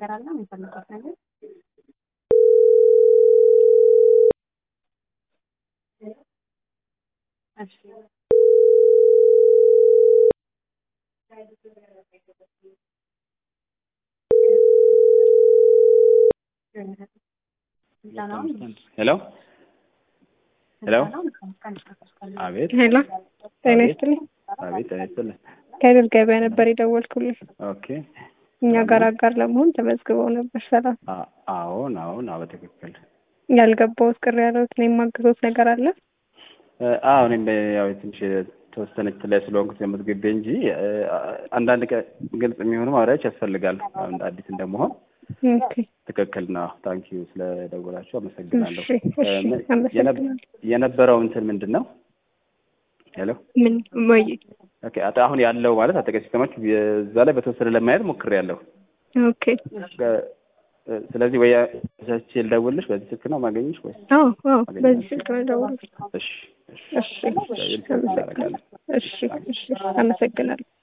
ነገር አለ የሚፈልጉት ነገር እሺ ሄሎ ሄሎ አቤት ሄሎ ጤና ይስጥልኝ። አቤት ጤና ይስጥልኝ። ከድር ገበያ ነበር የደወልኩልኝ። ኦኬ እኛ ጋር አጋር ለመሆን ተመዝግበው ነበር። ሰላም አ- አዎን አዎን አዎ በትክክል ያልገባሁት ቅር ያለሁት እኔ የማግዞት ነገር አለ። እ፣ አዎ እኔም ያው ትንሽ የተወሰነች ላይ ስለሆንኩት የምትገቤ እንጂ እ፣ አንዳንድ ቀ ግልጽ የሚሆኑ ማብራሪያዎች ያስፈልጋል። ያው እንደ አዲስ እንደመሆን ኦኬ ትክክል ነው። ታንኪዩ ስለደወላችሁ አመሰግናለሁ። እሺ እ፣ እሺ ምን- የነ- አመሰግናለሁ። የነበረው እንትን ምንድን ነው? ሄሎ ምን ወይ ኦኬ አጥ- አሁን ያለው ማለት አጠቃላይ ሲስተማችሁ እዛ ላይ በተወሰነ ለማየት ሞክሬያለሁ። ኦኬ ከ- እ፣ ስለዚህ ወይ ቻቼ ልደውልልሽ በዚህ ስልክ ነው ማገኘሽ ወይ? አዎ አዎ በዚህ ስልክ ነው የደወልኩት። እሺ እሺ እሺ እሺ አመሰግናለሁ። እሺ እሺ አመሰግናለሁ።